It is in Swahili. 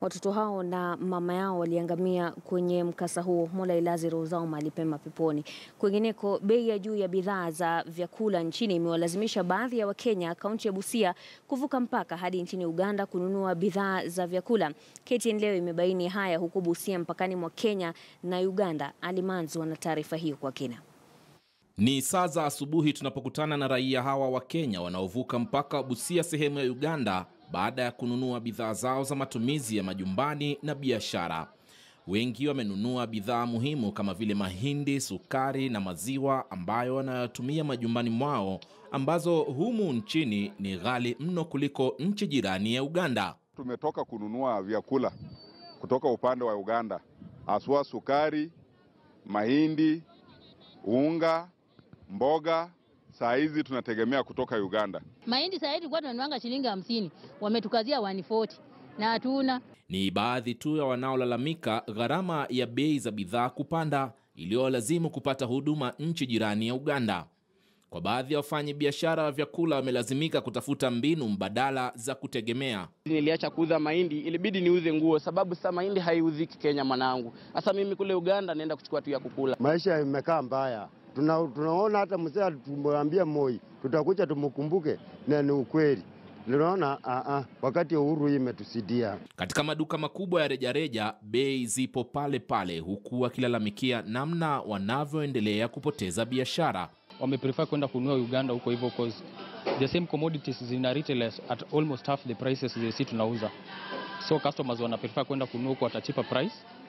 Watoto hao na mama yao waliangamia kwenye mkasa huo. Mola ilaze roho zao mahali pema peponi. Kwingineko, bei ya juu ya bidhaa za vyakula nchini imewalazimisha baadhi ya Wakenya kaunti ya Busia kuvuka mpaka hadi nchini Uganda kununua bidhaa za vyakula. KTN leo imebaini haya huko Busia, mpakani mwa Kenya na Uganda. Ali Manzu ana taarifa hiyo kwa kina. Ni saa za asubuhi tunapokutana na raia hawa wa Kenya wanaovuka mpaka wa Busia sehemu ya Uganda baada ya kununua bidhaa zao za matumizi ya majumbani na biashara. Wengi wamenunua bidhaa muhimu kama vile mahindi, sukari na maziwa ambayo wanayotumia majumbani mwao ambazo humu nchini ni ghali mno kuliko nchi jirani ya Uganda. Tumetoka kununua vyakula kutoka upande wa Uganda, haswa sukari, mahindi, unga, mboga. Saa hizi tunategemea kutoka Uganda. Mahindi saa hii tulikuwa tunanuanga shilingi hamsini, wametukazia 140 na hatuna. Ni baadhi tu ya wanaolalamika gharama ya bei za bidhaa kupanda iliyowalazimu kupata huduma nchi jirani ya Uganda. Kwa baadhi ya wafanyi biashara wa vyakula wamelazimika kutafuta mbinu mbadala za kutegemea. Niliacha kuuza mahindi, ilibidi niuze nguo, sababu sasa mahindi haiuziki Kenya mwanangu. Sasa mimi kule Uganda naenda kuchukua tu ya kukula. Maisha imekaa mbaya, tuna, tunaona hata mzee tumwambia Moi tutakuja tumkumbuke, na ni ukweli. Tunaona a a wakati uhuru hii imetusidia. Katika maduka makubwa ya rejareja bei zipo pale pale, huku wakilalamikia namna wanavyoendelea kupoteza biashara. wameprefer kwenda kununua Uganda huko hivyo cause the same commodities zina retail at almost half the prices zile si tunauza, so customers wana prefer kwenda kununua huko at a cheaper price